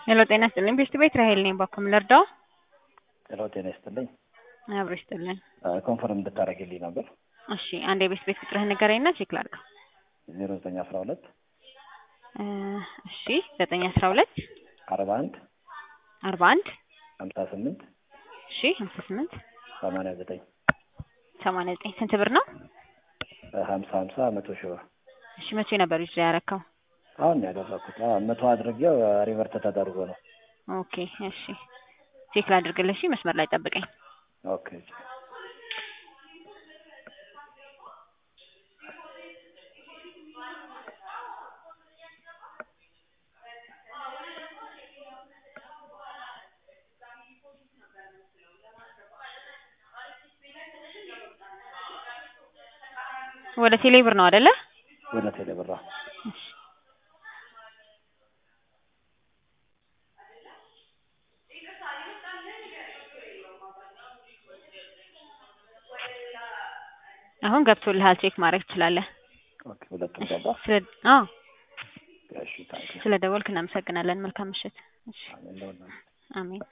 ሄሎ ጤና ይስጥልኝ ቤስት ቤት ራሄል ነኝ። ባኩም ልርዳው? ሄሎ ጤና ይስጥልኝ። አብሮ ይስጥልን። ኮንፈርም እንድታደርግልኝ ነበር። እሺ አንድ የቤስት ቤት ቁጥርህን ንገረኝና ቼክ ላድርገው። ዜሮ ዘጠኝ አስራ ሁለት እሺ ዘጠኝ አስራ ሁለት አርባ አንድ አርባ አንድ ሀምሳ ስምንት እሺ ሀምሳ ስምንት ሰማንያ ዘጠኝ ሰማንያ ዘጠኝ ስንት ብር ነው? ሀምሳ ሀምሳ መቶ ሺህ ብር እሺ መቼ ነበር ዩዝ ያረከው? አሁን ነው ያደረኩት። አዎ መቶ አድርጌው ሪቨርት ተደርጎ ነው። ኦኬ እሺ ቼክ ላድርግልሽ። መስመር ላይ ጠብቀኝ። ኦኬ ወደ ቴሌ ብር ነው አይደለ? ወደ ቴሌ ብር እሺ አሁን ገብቶልሃል። ቼክ ማድረግ ትችላለህ። ኦኬ ሁለቱም ገባ። ስለ አዎ እሺ ታንክ ስለ ደወልክ እናመሰግናለን። መልካም ምሽት። እሺ አሜን። አሜን።